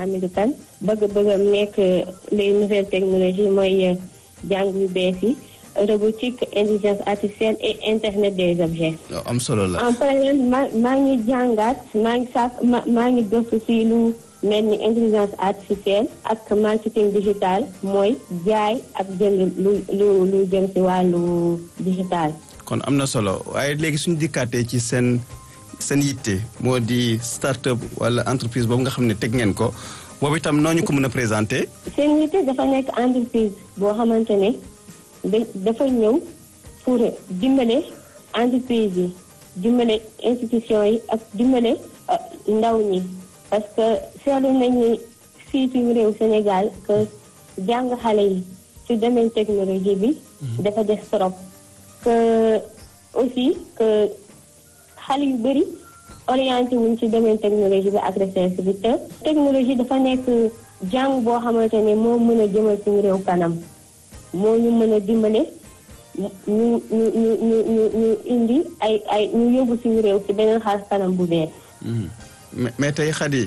Hamidou Kane bëgg-bëggam nekk les nouvelles technologies mooy jàng yu bees yi robotique intelligence artificielle et internet des objets. am solo la. en parallèle maa maa ngi jàngaat maa ngi sax maa ngi gëstu si lu mel ni intelligence artificielle ak marketing digital mooy jaay ak jënd lu lu lu jëm si wàllu digital. kon am na solo waaye léegi suñu dikkaatee ci seen seen yitte moo di start-up wala entreprise boobu nga xam ne teg ngeen ko boobu itam noo ñu ko mën a présenté. seen yitte dafa nekk entreprise boo xamante ne dafa ñëw pour dimbale entreprise yi dimbale institution yi ak dimbale ndaw ñi parce que seetlu nañu fii suñu réew Sénégal que jàng xale yi ci domaine technologie bi dafa des trop que aussi que xale yu bëri orienté wuñ ci domaine technologie bi ak recherche bi te technologie dafa nekk jàng boo xamante ne moo mën a jëmal suñu réew kanam moo ñu mën a dimbale ñu ñu ñu ñu ñu ñu indi ay ay ñu yóbbu suñu réew ci beneen xaar kanam bu bees. mais tey Khady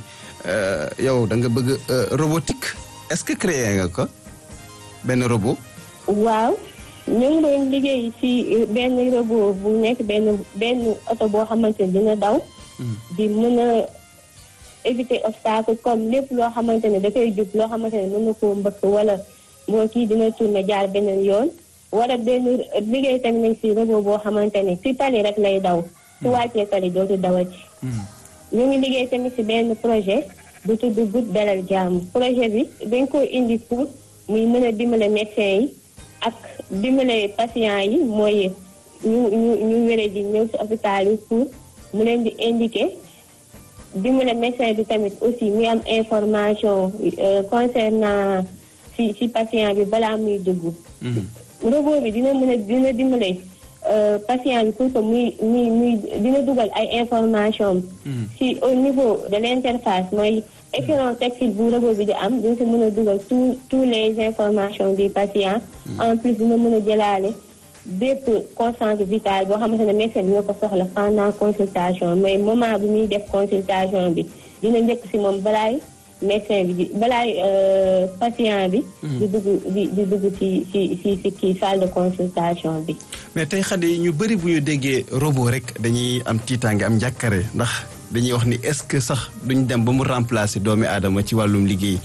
yow da nga bëgg robotique est-ce que créé nga ko benn robot. waaw ñu ngi doon liggéey ci benn robot bu nekk benn benn oto boo xamante ne dina daw. di mën a éviter obstacle comme lépp loo xamante ne dafay jub loo xamante ne mën na koo mbëkk wala. moo kii dina tourné jaar beneen yoon wala benn liggéey tamit nañ si robot boo xamante ne si tali rek lay daw su wàccee tali dootu dawati ñu ngi liggéey tamit si benn projet bu tudd Good Dalal Jàmm projet bi dañ ko indi pour muy mën a dimbale médecin yi ak dimbale patient yi mooy ñu ñu ñu wére di ñëw si hôpital yi pour mu leen di indiquer dimbale médecin bi tamit aussi muy am information concernant ci ci patient bi balaa muy dugg. robot bi dina mën a dina dimbale patient bi pour que muy muy muy dina dugal ay information ci au niveau de l'interface mooy écran tactile bu robot bi di am dina si mën a dugal tous tous les informations du patient. en plus dina mën a jëlaale bépp constante vitale boo xamante ne médecin dina ko soxla pendant consultation mais moment bi muy def consultation bi dina njëkk si moom balaay. médecin bi di balaay patient bi. di dugg di di dugg ci ci ci ci kii salle de consultation bi. mais tey Khady ñu bëri bu ñu déggee robot rek dañuy am tiitaange am njàkkare ndax dañuy wax ni est-ce que sax duñ dem ba mu remplacer doomi aadama ci wàllum liggéey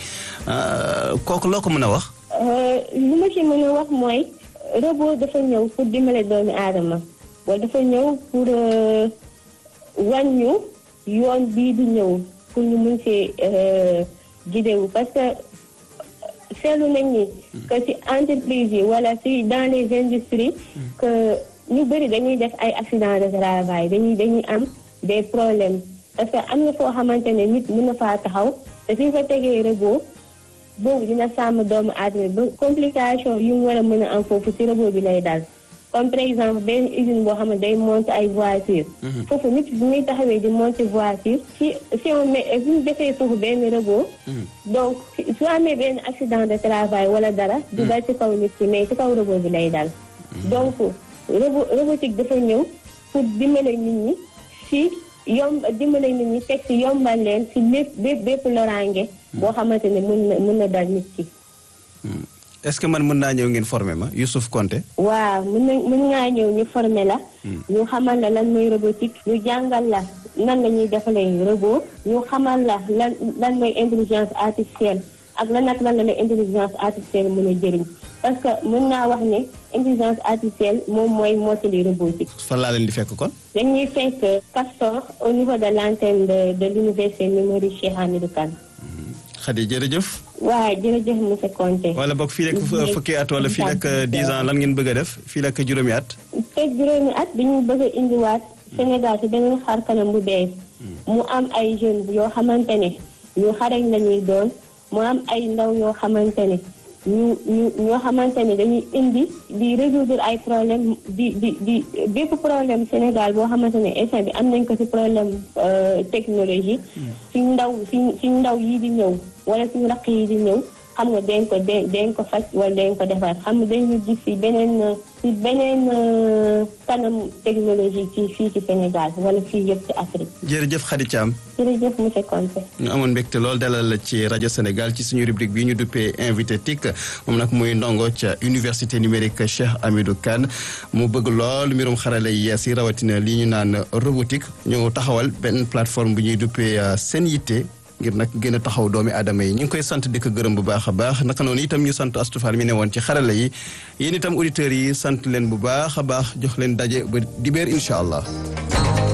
kooku loo ko mën a wax. lu ma ci mën a wax mooy robot dafa ñëw pour dimbale doomi aadama wala dafa ñëw pour wàññu yoon bii di ñëw. pour ñu mun see gidewu parce que seetlu nañ ni que ci entreprise yi wala ci dans les industries que ñu bëri dañuy def ay accident de travail dañuy dañuy am des problèmes parce que am na foo xamante ne nit mën na faa taxaw te suñ fa tegee robot boobu dina sàmm doomu aadama ba complication yu mu war a mën a am foofu ci robot bi lay dal comme par exemple benn usine boo xam ne day monter ay voiture foofu nit bu muy taxawee di monter voiture si si on met bu ñu defee foofu benn robot donc su amee benn accident de travail wala dara du dal ci kaw nit ki mais ci kaw robot bi lay dal donc robot robotique dafa ñëw pour dimbale nit ñi si yomb dimbale nit ñi teg si yombal leen si lépp bépp bépp loraange boo xamante ne mën na mën na dal nit ki est-ce que man mën naa ñëw ngeen former ma Youssouf Konté waaw mën na mën ngaa ñëw ñu former la ñu xamal la lan mooy robotique ñu jàngal la nan la ñuy defalee robot ñu xamal la lan lan mooy intelligence artificielle ak lan ak lan la la intelligence artificielle mën a jëriñ parce que mën naa wax ne intelligence artificielle moom mooy mottali robotique fan laa leen di fekk kon dañuy fekk Castor au niveau de l'antenne de de l'université Numérique Cheikh Hamidou Kane Khady jërëjëf waaw jërëjëf monsieur Konté wala boog fii rek fukki at wala fii rek dix ans lan ngeen bëgg a def fii rek juróomi at te juróomi at dañu bëgg a indiwaat Sénégal ci beneen xar kanam bu bees mu am ay jeunes yoo xamante ne ñu xarañ la ñuy doon mu am ay ndaw yoo xamante ne ñu ñu ñoo xamante ne dañuy indi di résoudre ay problème di di di bépp problème Sénégal boo xamante ne instant bi am nañ ko ci problème technologie suñ ndaw suñ suñ ndaw yi di ñëw wala suñ raq yi di ñëw xam nga dañ ko dañ ko faj wala dañ ko defar xam nga dañu gis ci beneen ci beneen kanam technologie ci fii ci Sénégal wala fii yëpp ci Afrique. jërëjëf Khady Thiam. jërëjëf monsieur Conté. ñu amoon mbégte lool dalal la ci rajo Sénégal ci suñu rubrique bi ñu duppee invité TIC moom nag muy ndongo ca université numérique Cheikh Hamidou Kane mu bëgg lool mbirum xarala yi yees yi rawatina li ñu naan robotique ñu taxawal benn plateforme bu ñuy duppee seen yitte. ngir nag gën a taxaw doomi aadama yi ñu ngi koy sant di ko gërëm bu baax a baax naka noonu itam ñu sant astufal mi ne woon ci xarala yi yéen itam auditeurs yi sant leen bu baax a baax jox leen daje ba dibéer incha allah